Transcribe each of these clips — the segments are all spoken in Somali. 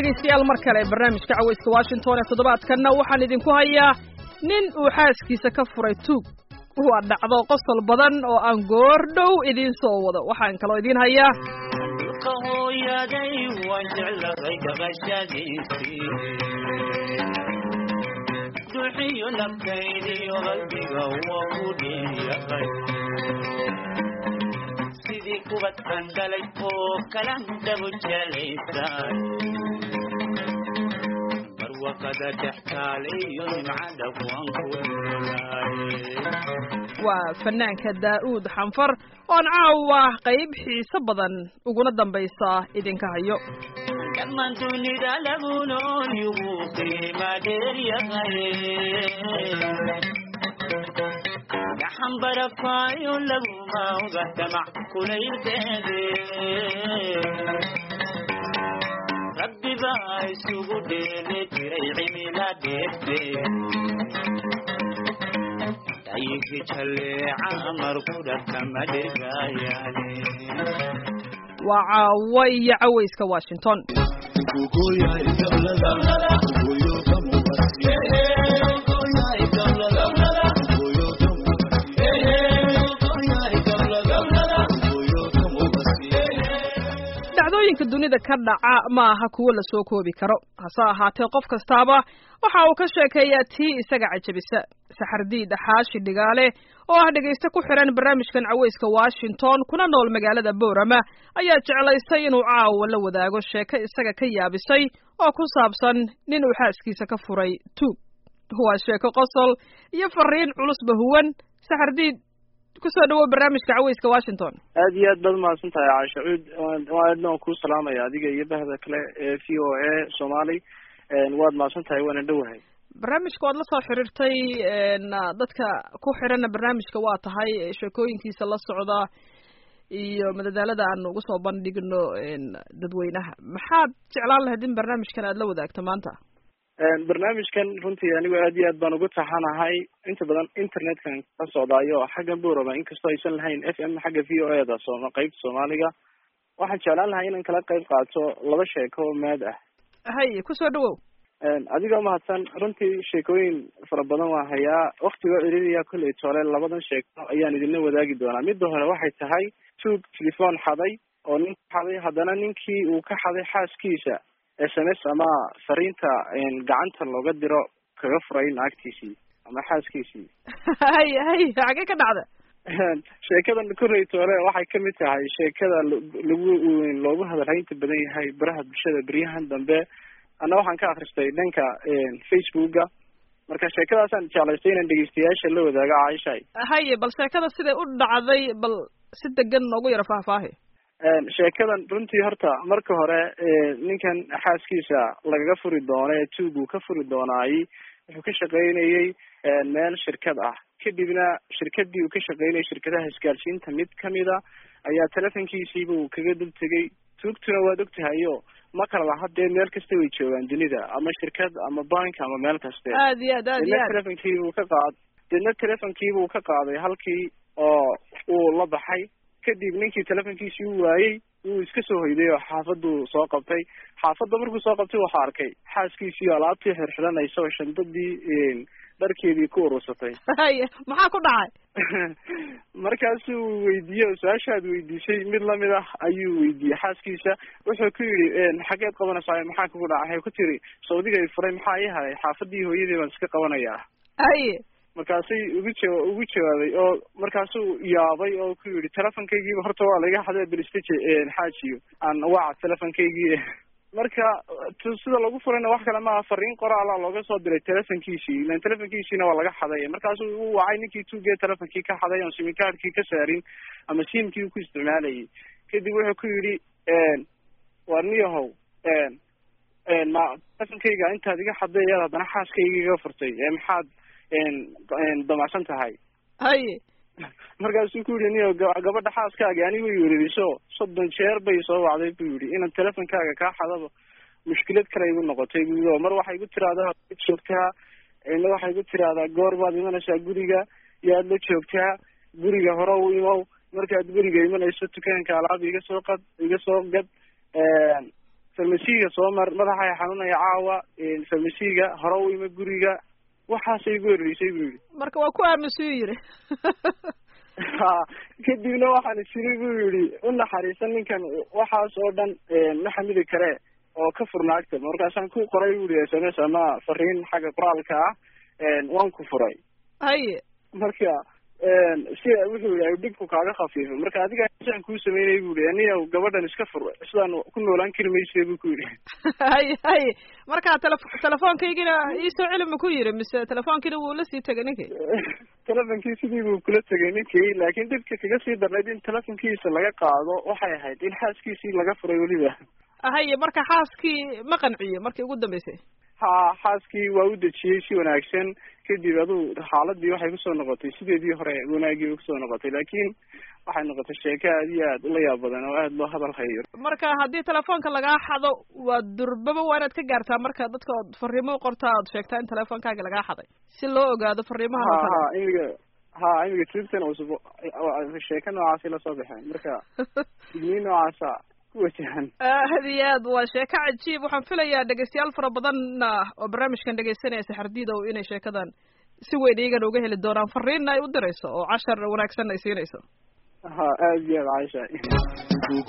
dhegaystayaal mar kale barnaamijka cawayska washington ee toddobaadkanna waxaan idinku hayaa nin uu xaaskiisa ka furay tuug waa dhacdo qosol badan oo aan goor dhow idiin soo wado waxaan kaloo idiin hayaa dhulka hooyaday waan jeclahay dhaqashadiisii duxiyo nafkaydiyo qalbiga waa ku dheeyahay sidii kubadkan dhalay oo kalan dhabu jelaysay barwaqada dhextaalayo nimcada waan ku dhulay waa fanaanka daa'uud xanfar oon caawa qayb xiiso badan uguna dambaysa idinka hayo dhammaan dunida lagu nool yugu qiima dheeryahay gaxan barafaayo laguma oga damac kulaylkeede rabbi baa isugu dheeli jiray cimila dheegte dayigi jaleeca markuda kama dhegayaane waa caawa iyo cawayska washington dhacdooyinka dunida ka dhaca ma aha kuwo la soo koobi karo hase ahaatee qof kastaaba waxa uu ka sheekeeyaa tii isaga cajabisa saxardiid xaashi dhigaale oo ah dhegayste ku xihan barnaamijkan cawayska washington kuna nool magaalada boorama ayaa jeclaystay inuu caawa la wadaago sheeko isaga ka yaabisay oo ku saabsan nin uu xaaskiisa ka furay tuug waa sheeko qosol iyo fariin culusba huwan saxardiid kusoo dhawow barnaamijka cawayska washington aad iyo aad baad umahadsan tahay caasha cuud aadna waan kuu salaamaya adiga iyo bahda kale ee v o a somali waad mahadsan tahay waana dhowahay barnaamijka waad la soo xiriirtay dadka ku xiranna barnaamijka waa tahay sheekooyinkiisa la socda iyo madadaalada aan ugu soo bandhigno dadweynaha maxaad jeclaan lahayd in barnaamijkan aad la wadaagto maanta barnaamijkan runtii anigu aad iyo aad baan ugu taxanahay inta badan internetkan ka socdaayo xaggan boroma inkastoo aysan lahayn f m xagga v o e da sooma qeybta soomaaliga waxaan jeclaan lahay inaan kala qeyb qaato laba sheeko oo maad ah hay kusoo dhawow adigoo mahadsan runtii sheekooyin fara badan waan hayaa waktigoo celiliya kolley tole labadan sheeko ayaan idinla wadaagi doonaa midda hore waxay tahay tuug telefoon xaday oo nin ka xaday haddana ninkii uu ka xaday xaaskiisa s m s ama fariinta gacanta looga diro kaga furay naagtiisii ama xaaskiisii hay hay xagee ka dhacda sheekadan kolley tole waxay kamid tahay sheekada lagu loogu hadalhaynta badan yahay baraha bulshada beryahan dambe anna waxaan ka akristay dhanka facebooka marka sheekadaasaan jeclaystay inaan dhegeystayaasha la wadaago caaishay haye bal sheekada siday u dhacday bal si degan noogu yaro faahfaahi sheekadan runtii horta marka hore ninkan xaaskiisa lagaga furi doono ee tuuguu ka furi doonaayey wuxuu ka shaqaynayey meel shirkad ah kadibna shirkadii uu ka shaqaynayay shirkadaha isgaarsiinta mid kamida ayaa telefonkiisiiba uu kaga dul tegay tuugtuna waad ogtahayo ma kala laha dee meel kasta way joogaan dunida ama shirkad ama bank ama meel kaste aad iyo aad aad iyo deedna aad telefonkiibuu ka qaad deedna telefonkiibuu ka qaaday halkii oo uu la baxay kadib ninkii telefonkiisii u waayey wuu iska soo hoyday oo xaafaduu soo qabtay xaafadda markuu soo qabtay waxaa arkay xaaskiisii alaabtii xirxiranaysa oo shandadii dharkeedii ku urursatay haye maxaa ku dhacay markaasuu weydiiyey oo su-aashaad weydiisay mid lamid ah ayuu weydiiyey xaaskiisa wuxuu ku yidhi xageed qabanaysaa maxaa kugu dhacay waxay ku tiri sawdigay furay maxaa ii haday xaafadii hooyadii baan iska qabanayaa haye markaasay ugu jawa ugu jawaabay oo markaasuu yaabay oo ku yidhi telefonkaygiiba horta waa laga xaday blistaje xaajiyo aan waca telefonkaygii marka t sida lagu furayna wax kale maaha fariin qoraala looga soo diray telefonkiisii ilan telefonkiisiina waa laga xaday markaasuu u wacay ninkii tuugee telefonkii ka xaday oon simikaadhkii ka saarin ama simkii uu ku isticmaalayay kadib wuxuu ku yidhi war niyahow ma telefonkayga intaad iga xaday ayaad haddana xaaskayga iga furtay ee maxaad damacsan tahay haye markaasuu ku yidhi niyo ga- gabadha xaaskaaga anigu way wereriso soddon jeer bay soo wacday buu yidhi inaan telefonkaaga kaa xadaba mushkilad kale igu noqotay buu yidhi oo mar waxay igu tiraahdaa waad joogtaa ina waxay igu tiraahdaa goor baad imanaysaa guriga yaad la joogtaa guriga hore u imow markaad guriga imanayso dukaanka alaab iga soo qad iga soo gad farmasiga soo mar madaxa xanuunaya caawa farmasiga hore u ima guriga waxaasay igu horreysay buu yihi marka waa ku aamusuu yiri ha kadibna waxaan isiri buu yihi u naxariisan ninkan waxaas oo dhan ma xamidi kare oo ka furnaagta markaasaan ku qoray buu yihi s m s ama fariin xagga qoraalka ah waan ku furay haye marka si wuxuu yihi dhibku kaaga khafiifo marka adiga saan kuu sameynay bu yihi aniga gabadhan iska fur sidaan ku noolaan kari mayse bu ku yihi haye haye marka tele telefoonkaygina iisoo celi ma ku yiri mise telefoonkiina wuu la sii tegay ninkii telefonkii sidii buu kula tegay ninkii laakiin dhibka kaga sii darnayd in telefonkiisa laga qaado waxay ahayd in xaaskiisii laga furay weliba haye marka xaaskii ma qanciyo markii ugu dambeysay ha xaaskii waa u dejiyey si wanaagsan kadib aduu xaaladii waxay kusoo noqotay sideedii hore wanaagii kusoo noqotay laakiin waxay noqotay sheeko aad iyo aad ula yaab badan oo aad loo hadal hayo marka haddii telefoonka lagaa xado waa durbaba waa inaad ka gaartaa marka dadka ood fariimo u qortaa ood sheegtaa in telefonkaaga lagaa xaday si loo ogaado fariimaha ha ha imiga ha imiga triptan cusub sheeko noocaasi lasoo baxeen marka digniin noocaasa kuwajahan aad iyo aad waa sheeko cajiib waxaan filayaa dhegeystayaal fara badanna oo barnaamijkan dhegeysanaya saxardiidow inay sheekadan si weyn iyagana uga heli doonaan fariinna ay u dirayso oo cashar wanaagsan ay siinayso ha aad iyo aad caisha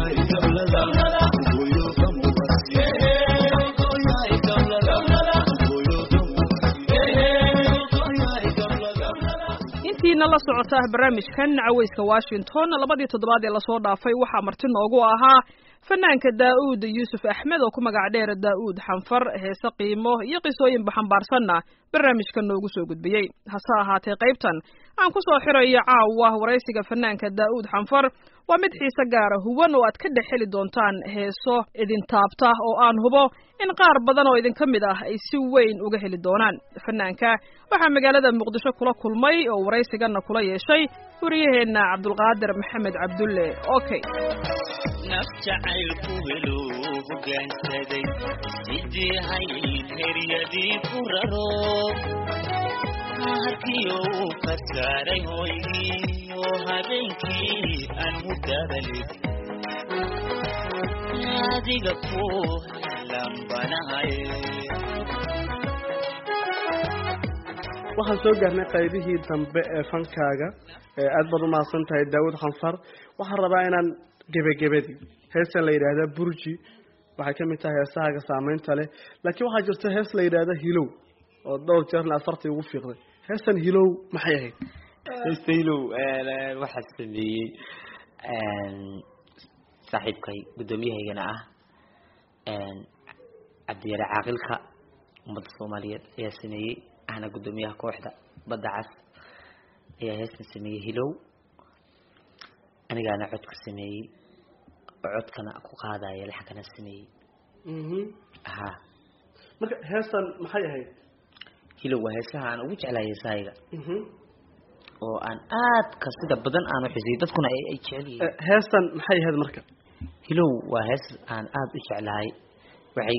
intiina la socota barnaamijkan caweyska washington labadii toddobaad ee lasoo dhaafay waxaa marti noogu ahaa fanaanka daa-uud yuusuf axmed oo ku magac dheer daa-uud xanfar heese qiimo iyo qisooyinba xambaarsanna barnaamijka noogu soo gudbiyey hase ahaatee qaybtan aan ku soo xirayo caawa waraysiga fanaanka daa-uud xanfar waa mid xiise gaara huwan oo aad ka dhex heli doontaan heeso idin taabta oo aan hubo in qaar badan oo idinka mid ah ay si weyn uga heli doonaan fanaanka waxaa magaalada muqdisho kula kulmay oo waraysigana kula yeeshay wariyaheenna cabdulqaadir maxamed cabdulle okay naf jacaylku helo hoggaansaday sidii hayd heryadii ku raro harkiyo uu ka saaray hooygii oo habeenkii aan hudadalid adiga ku lambanahay waxaan soo gaarnay qaybihii dambe ee fankaaga aad baad umahadsan tahay daawud khanfar waxaan rabaa inaan gebagebadii heestan la yidhaahda burji waxay kamid tahay heesahaaga saameynta leh laakiin waxaa jirta hees la yidhaahda hilow oo dhowr jeerna aad fartii ugu fiiqday heestan hilow maxay ahayd heesta hilow waxaa sameeyey saaxiibkay guddoomiyahaygana ah cabdiyare caaqilka ummadda soomaaliyeed ayaa sameeyey ahna guddoomiyaha kooxda badda cas ayaa heestan sameeyey hilow anigaana codka sameeyey oo codkana ku qaadaya laxankana sameeyey ha marka heestan maxay ahayd hilow waa heesaha aan ugu jeclahay heesahayga oo aan aadka sida badan aan uxisiyay dadkuna ay ay jecel yihiin heestan maxay ahayd marka hilow waa hees aan aada u jeclahay waxay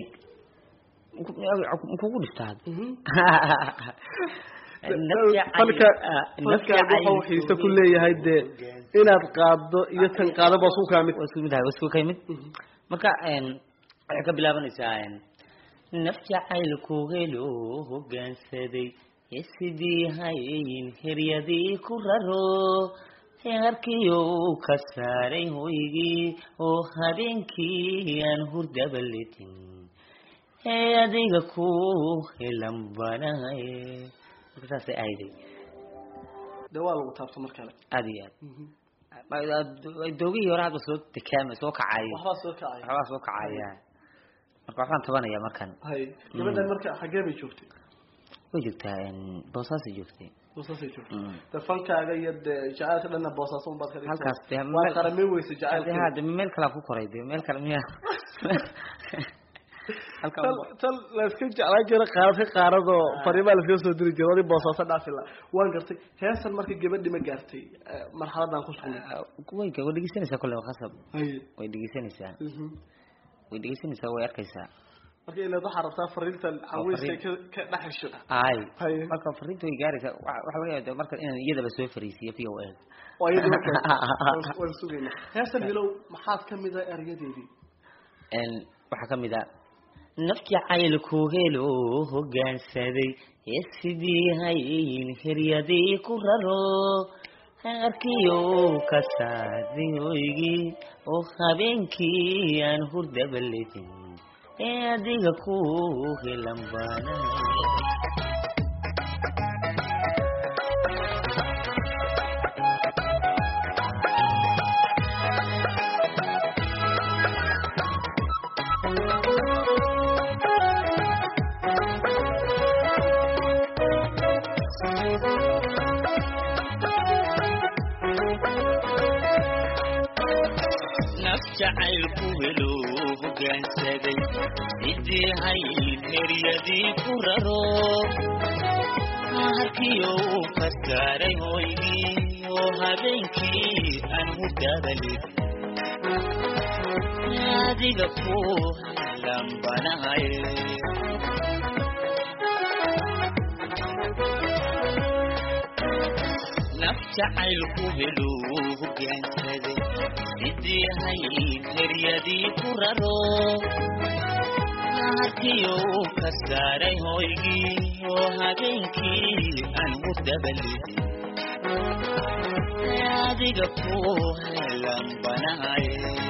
kugu dhiftaa falka falkaaga wuxuu xiise ku leeyahay dee inaad qaaddo iyo tan qaado ba isku kaa mid waa isku mid ahay waa isku kay mid marka waxay ka bilaabanaysaa naf jacaylku helo hoggaansaday ee sidii hayn heryadii ku raro heerkiyo uu ka saaray hoygii oo habeenkii aan hurdabaletin ee adiga ku helan banahay marka saasay ahayday dee waa lagu taabto mar kale aada iyo aad doogihii hore hadda soo dekaama soo kacay waxbaa soo kacay waxbaa soo kacaya marka waxbaan tabanaya markan hay gabadhan marka xaggee bay joogtay way joogtaa boosaasay joogtay boosaasay joogtay de fankaaga iyo dee jacaylka dhanna boosaaso unbaad ka dhigtay halkaas dee waa meel- qaramay weysa jacaylka ha de meel kalaa ku koray de meel kale miya halka tal tal layska jeclaan jira qaarad ka qaaradoo fariimaa laskaga soo diri jira wadii boosaaso dhaafi la waan gartay heesan marka gabadhi ma gaartay marxaladan ku sugnay way way dhegeysanaysaa kolle khasab hay way dhegeysanaysaa mhm. way dhegeysanaysaa way arkaysaa marka ilaad waxaa rabtaa fariintan caweyska fariin. ka ka dhex hesho ay hay marka fariinta way gaaraysaa wa- waxa laga yaaba marka inaan iyadaba soo fariisiyo v o a oo iyada marka waan- waan sugayna heesan hilow maxaad ka mid ah eryadeedii waxaa ka mid a naf jacaylku helo hoggaansaday ee sidii hayn hiryadii ku raro harkiyo ka saaday hoygii oo habeenkii aan hurdaba ledin ee adiga ku helan baanahay naf jacaylku helo hoggaansaday sidii hayn heryadii ku raro harkiyo uu ka saaray hoygii oo habeenkii aan hurdadalid adiga ku lambanahay naf jacaylku helo hoggaansaday sidii hayn heryadii ku raro harkiyo uu ka saaray hoygii oo habeenkii aan hurdabalidin adiga ku lambanahay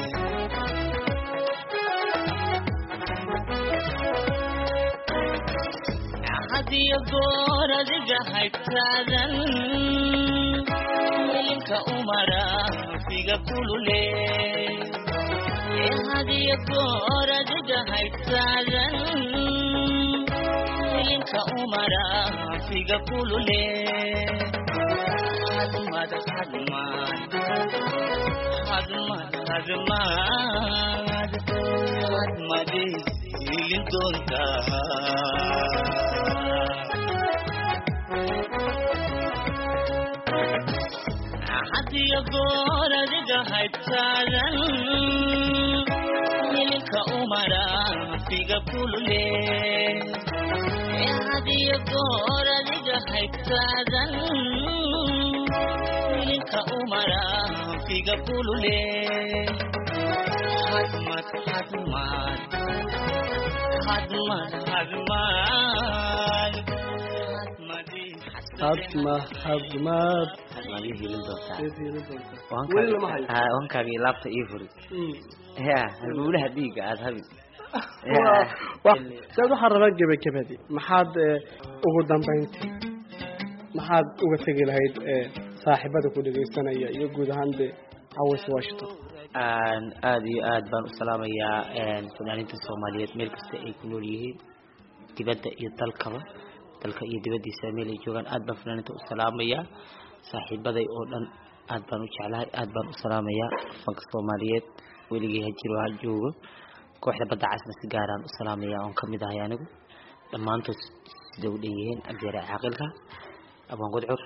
hadiyo goor adiga haytaadan welinka umara figa kulule hadiyo goor adiga haytaadan welinka umara figa kulule hadmad hadmad hadmad hadmad hadmadi hilin doontaa hadiyo goor adiga haytaadan milinka umara figa kulule hadiyo goor adiga haytaadan milinka umara figa kulule hadmad hadmad hadmad hadmad hadmadi hadma hadmaad hadmaad ii hilin doontaa Eed yeelan doontaa. Weli lama hayo. wankaaga wankaaga iyo laabta ii furi Mm. ya halbowlaha dhiigga aada habin Waa- waa- saad waxaan rabaa gebagabadii maxaad eh, ugu dambayntii maxaad uga tegi lahayd eh, saaxiibada ku dhegaysanaya iyo guud ahaan de caways washington aan aada iyo aad baan u salaamayaa fanaaniinta soomaaliyeed meel kasta ay ku nool yihiin dibadda iyo dalkaba dalka iyo dibaddiisa meel ay joogaan aad baan fanaaniinta u salaamayaa saaxiibaday oo dhan aad baan u jeclahay aad baan u salaamayaa fanka soomaaliyeed weligay ha jiro ha joogo kooxda badda casna si gaaraan u salaamayaa oon kamid ahay anigu dhammaantood sida u dhan yihiin abdeere caaqilka abaan godcur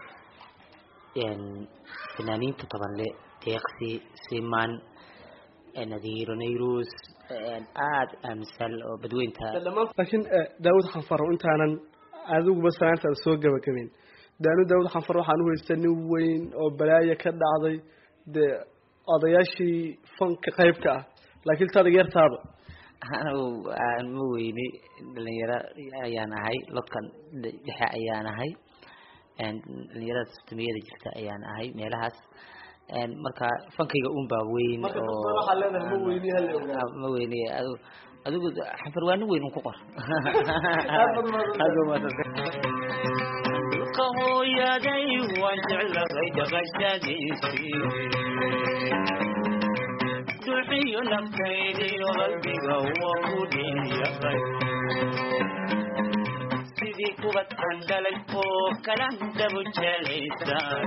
fanaaniinta tabanle deeqsi siman nadiiro nayrus aad aaminsan oo badweynta laakiin eh, daawud xanfaro intaanan adiguba salaantaada soo gabagabeyn daanu daawud xanfar waxaan u haystaa nin weyn oo balaayo ka dhacday dee odayaashii fanka qaybka ah laakiin taada yartaaba anigu aan ma weyni dhalinyaro ayaan ahay lodkan dhexe ayaan ahay dhalinyarada sistamiyada jirta ayaan ahay meelahaas marka fankayga un baa weyn Marka oo dadka waxaa leedahay ma weyni, ha la ogaado. Ah, ma weyni adigu adigu xanfar waa nin weyn un ku qor Aad baad mahadsan Aad baad mahadsan. dhulka hooyaday waan jeclahay dhaqashadiisii duxiyo naftaydiyo qalbiga waa ku dhiyahay sidii kubad aan dhalay oo kala dabu jelaysaan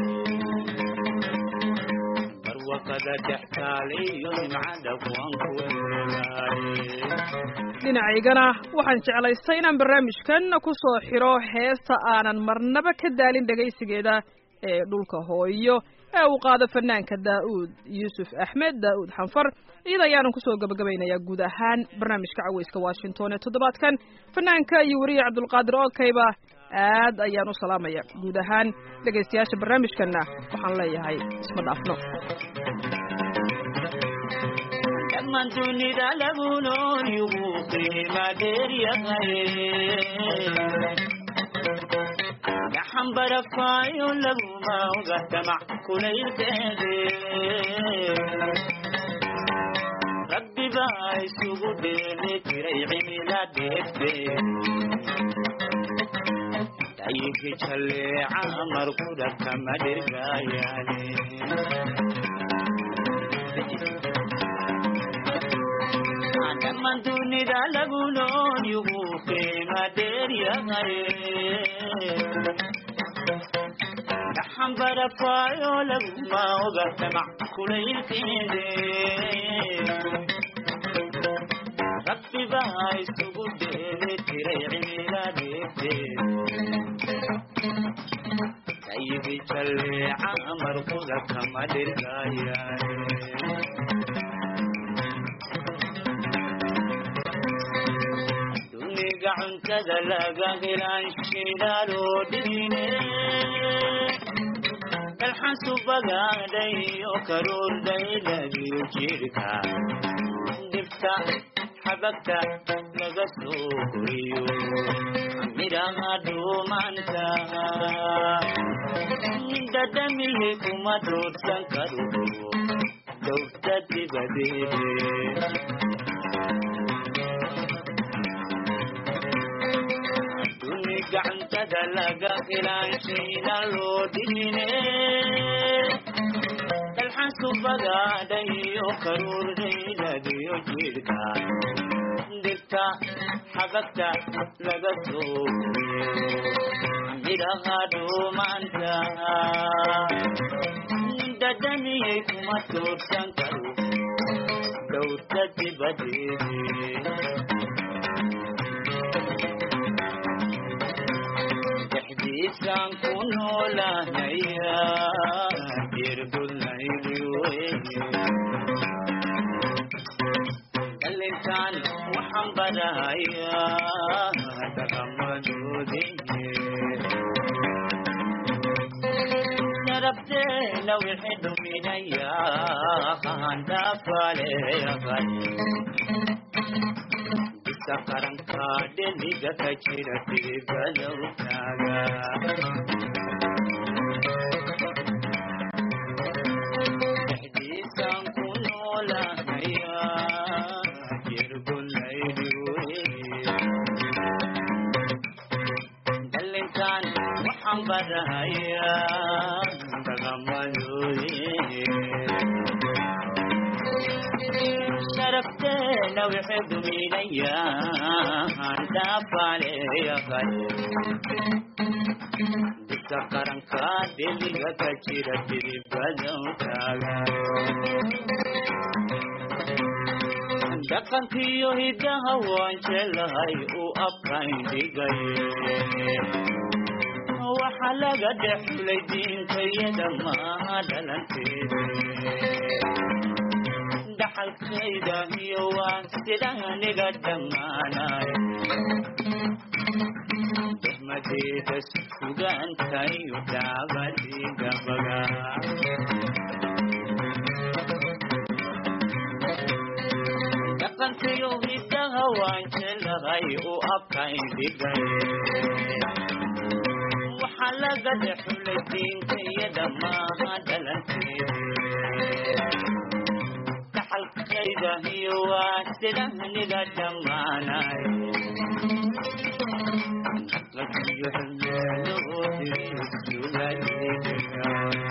barwaqada dhextaaliyo nimcada waan ku helaaye dhinacaygana waxaan jeclaystay inaan barnaamijkan ku soo xiro heesta aanan marnaba ka daalin dhegaysigeeda ee dhulka hooyo ee uu qaado fanaanka daa'uud yuusuf axmed daa'uud xanfar iyada ayaanan kusoo gabagabaynayaa guud ahaan barnaamijka caweyska washington ee toddobaadkan fanaanka iyo weriye cabdulqaadir okayba aad ayaan u salaamaya guud ahaan dhegaystayaasha barnaamijkanna waxaan leeyahay isma dhaafno dhammaan dunida lagu nool yugu qiima dheer yahay gaxan barafaayo laguma oga damac kulaylkeede rabbi baa isugu dheeli tiray cimila dheegte dayigi jalleeca markuda kama dhirgaayaane dhammaan dunida lagu nool yugu qiima dheer yahay dhaxan barafaayo laguma oga damac kulaylkeede rabbi baa isugu dheeli tiray cimiladeede dayigi jalleeca markuda kama dhirgaayaane duniga cuntada laga helaan shidaaloo dhigine dalxan subagaadhay oo karuurdhay lagiyo jirka dhibta xabagta laga soo koriyo midhaha dhuumanta dadamihi kuma doorsan karo dowta dibadeede duni gacantada laga ilaanshayna loo dhigine dalxan subagaadhayo karuurdhayladiyo jidhka dhirta xabagta laga soo midhaha dhuumanta dadamiyay kuma toorsan karo dowta dibadeede dexdiisaan ku noolaanaya jirbulnaydi weye dhalintaan waxaan barahayaa dhaqamadoodeye sharabteena wixii dhuminayaa handhaafaleyahay bisa qaranka dheliga ka jira digadowtaaga dexdiisaan ku noolaanaya jirgunaydi weye dhalinkaan waxaan barahayaa dhaqamadooye sharafteena wixii duminayaa handhaafaleyahay bisa qaranka dheliga ka jira diribadowtaaga dhaqankiyo hidaha waan jelahay u abkaindhigay waxa laga dhexlay diintayada maaha dhalanteede dhaxalkayda iyo waan sidaniga dhammaanay dehmadeeda sugaantayo daabadigabaga dhaqankayo hidaha waan jelahay u abkaindhigay waxa laga dhexlay diintayada maaha dhalanteede dhaxalkayda iyo waa sidaniga dhammaanay lakiyo xilmeeloodisuladega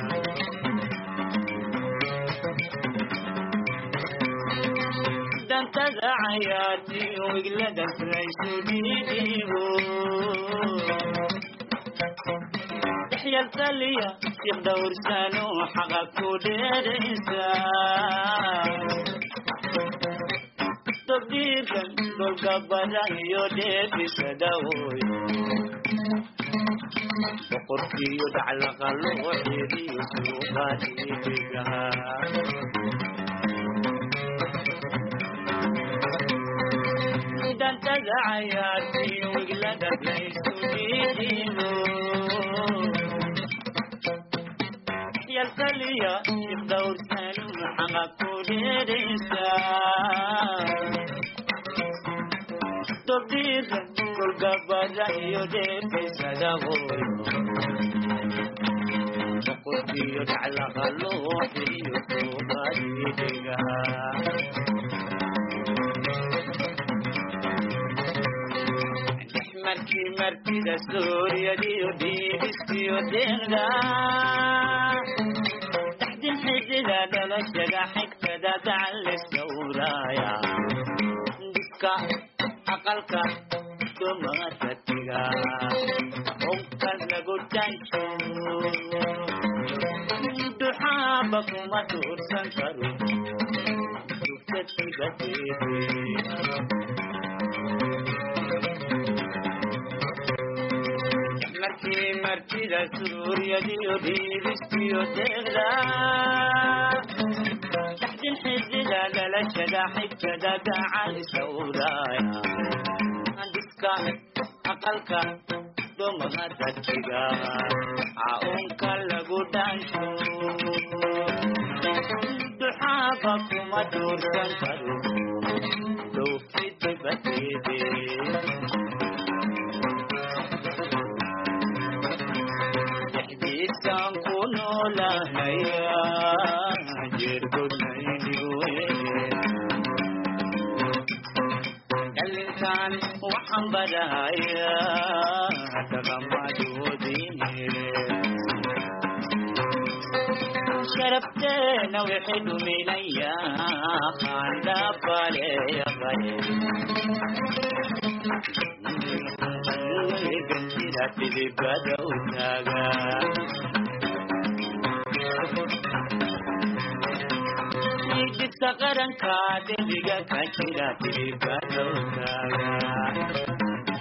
dantada cayaartiyo iglada raysu dhiidigo dhexyaltaliya siq dhowrsano xaqa ku dheeraysa tobdiirkan dolka badan iyo dheefisadawoy boqorkiyo dhaclaqa loo xiriyo suuqa dhiibigaha dantada cayaartiyo iglada raysu dhiidigo yalkaliya iqdawrsan maxaa ku dheeraysa dobdhiira kolgabada iyo dheefaysada hooyo boqorkiyo dhaclaqa loo xiriyo soobadiidhiga markii martida suuryadiyo dhiibiskiyo deeqda taxdin xidida dhalashada xigtada gacan lesawraaya diska aqalka dumada tiga onkan lagu dansho duxaaba kuma tuursan karo markii martida suuryadiyo dhiibiskiyo deeqda taxdin xidida dhalashada xigtada gacan isawraaya diska aqalka dumada tiga caunka lagu dhansho duxaaba kuma duursan karo dowfidibadede dexdiisaan ku noolahnaya jirgodnaynigoe dhalinkan waxaan badahaya dhaqamadoodine sharafteena wixii dhuminaya qaandhaabaleeyahay gantida tidibada u taaga digta qaranka dembiga ka jira tidibada u taaga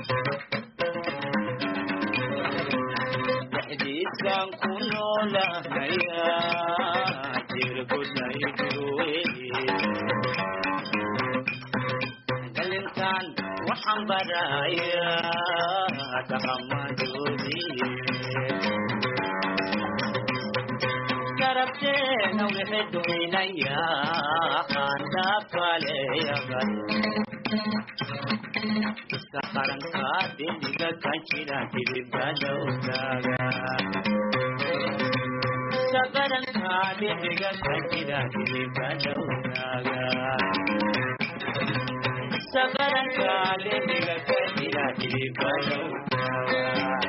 dhexdiisaan ku noolahnaya jirgudnayduwe dhalintan waxaan baraya dhaqamadoodii garabteena wixii dhuminaya qaandhaafaleeyahay iska qaranka dembiga ka jira dibibada u taaga iska qaranka dembiga ka jira dibibada u taaga iska qaranka dembiga ka jira dibibada u taaga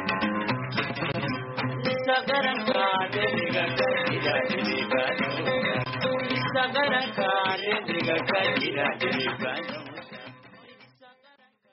iska qaranka dembiga ka jira dibibada u taaga iska qaranka dembiga ka jira dibibada